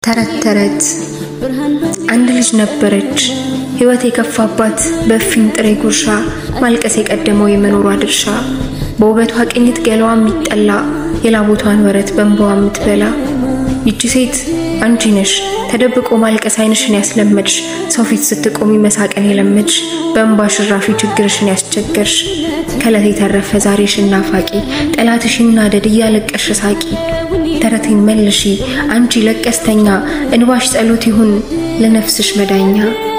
ተረት ተረት አንድ ልጅ ነበረች ሕይወት የከፋባት በእፍኝ ጥሬ ጉርሻ ማልቀስ የቀደመው የመኖሯ ድርሻ በውበቷ ቅኝት ገላዋ የሚጠላ የላቦቷን ወረት በእንባዋ የምትበላ ይቺ ሴት አንቺ ነሽ ተደብቆ ማልቀስ ዓይንሽን ያስለመድሽ ሰው ፊት ስትቆሚ መሳቅን የለመድሽ በእንባ ሽራፊ ችግርሽን ያስቸገርሽ ከዕለት የተረፈ ዛሬሽን ናፋቂ ጠላትሽ ይናደድ እያለቀሽ ሳቂ ተረቴን መልሺ አንቺ ለቀስተኛ እንባሽ ጸሎት ይሁን ለነፍስሽ መዳኛ